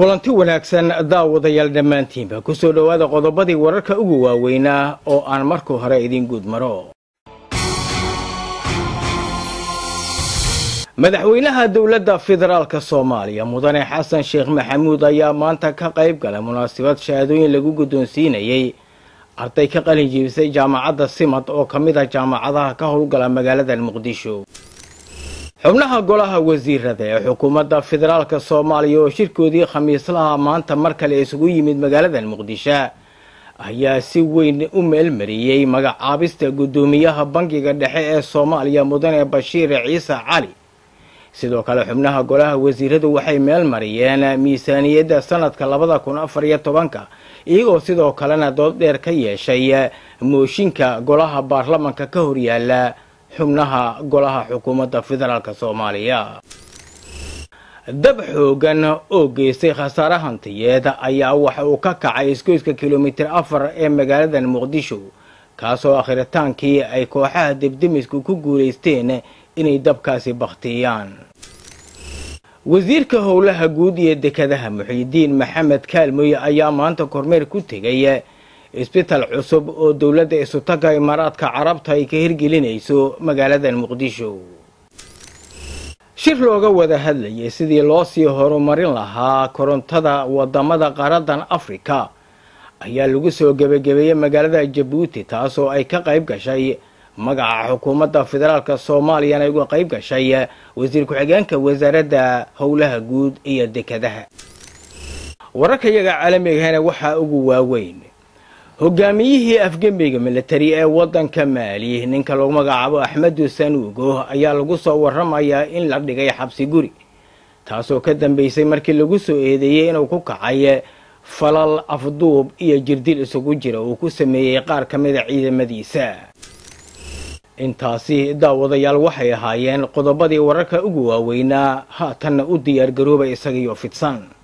kulanti wanaagsan daawadayaal dhammaantiinba ku soo dhowaada qodobadii wararka ugu waaweynaa oo aan marka hore idiin guud maro madaxweynaha dowladda federaalk soomaaliya mudane xasan sheekh maxamuud ayaa maanta ka qayb galay munaasabad shahaadooyin lagu guddoonsiinayey arday ka qalin jiibisay jaamacadda simad oo ka mid ah jaamacadaha ka howlgala magaalada muqdisho xubnaha golaha wasiirada ee xukuumadda federaalk soomaaliya oo shirkoodii khamiislaha maanta mar kale isugu yimid magaalada muqdisho ayaa si weyn u meelmariyey magacaabista guddoomiyaha bangiga dhexe ee soomaaliya mudane bashiir ciise cali sidoo kale xubnaha golaha wasiiradu waxay meel mariyeen miisaaniyadda sanadka labada kun afar iyo tobanka iyagoo sidoo kalena dood dheer ka yeeshay mooshinka golaha baarlamanka ka horyaala xubnaha golaha xukuumadda federaalk soomaaliya dab xoogan oo geystay khasaare hantiyeed ayaa waxa uu ka kacay isgoyska kilomitir afar ee magaalada muqdisho kaasoo akhritaankii ay kooxaha debdemisku ku guulaysteen inay dabkaasi bakhtiyaan wasiirka howlaha guud iyo dekadaha muxiidiin maxamed kaalmoy ayaa maanta kormeer ku tegay isbitaal cusub oo dowladda isutaga imaaraadka carabta ay ka hirgelinayso magaalada muqdisho shir looga wada hadlayay sidii loo sii horumarin lahaa korontada wadamada qaradan afrika ayaa lagu soo gebagabeeyey magaalada jabuuti taasoo ay ka qayb gashay magaca xukuumadda federaalk soomaaliyana uga qayb gashay wasiir ku-xigeenka wasaaradda howlaha guud iyo dekadaha wararka iyaga caalamigahana waxaa ugu waaweyn hogaamiyihii afgembiga militari ee waddanka maali ninka lagu magacaabo axmedu sanuugo ayaa lagu soo waramayaa in la dhigay xabsi guri taasoo ka dambeysay markii lagu soo eedeeyey inuu ku kacay falal afduub iyo jirdil isugu jira uu ku sameeyey qaar ka mida ciidamadiisa intaasi daawadayaal waxay ahaayeen qodobadii wararka ugu waaweynaa haatanna u diyaargarooba isagiyo fidsan